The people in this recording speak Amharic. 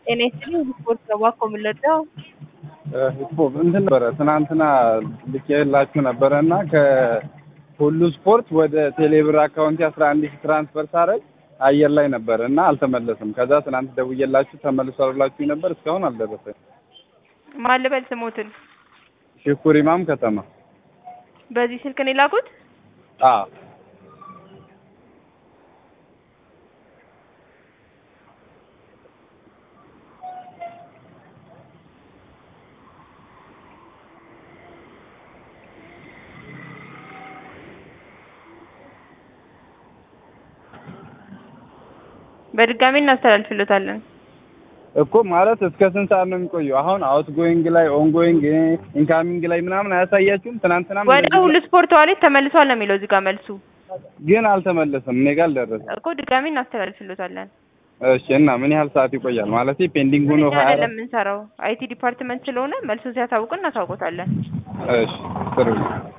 ጤና ይስጥልኝ ስፖርት ነው እባክዎ የምንለዳው እንትን ነበረ ትናንትና ልኬላችሁ ነበረ እና ከሁሉ ስፖርት ወደ ቴሌብር አካውንቴ አስራ አንድ ሺህ ትራንስፈር ሳረግ አየር ላይ ነበረ እና አልተመለስም። ከዛ ትናንት ደውዬላችሁ ተመልሷል ብላችሁኝ ነበር፣ እስካሁን አልደረሰኝ። ማን ልበል ስሞትን? ሽኩር ኢማም ከተማ። በዚህ ስልክ ነው የላኩት? አዎ በድጋሚ እናስተላልፍሎታለን። እኮ ማለት እስከ ስንት ሰዓት ነው የሚቆየው? አሁን አውት ጎይንግ ላይ ኦን ጎይንግ ኢንካሚንግ ላይ ምናምን አያሳያችሁም? ትናንትና ወደ ሁሉ ስፖርት ዋሌት ተመልሷል ነው የሚለው እዚህ ጋር መልሱ ግን አልተመለሰም። እኔ ጋር አልደረሰም እኮ ድጋሚ እናስተላልፍሎታለን። እሺ እና ምን ያህል ሰዓት ይቆያል? ማለት ፔንዲንግ ሆኖ እኛ አይደለም የምንሰራው አይቲ ዲፓርትመንት ስለሆነ መልሱን ሲያሳውቅ እናሳውቆታለን። እሺ ጥሩ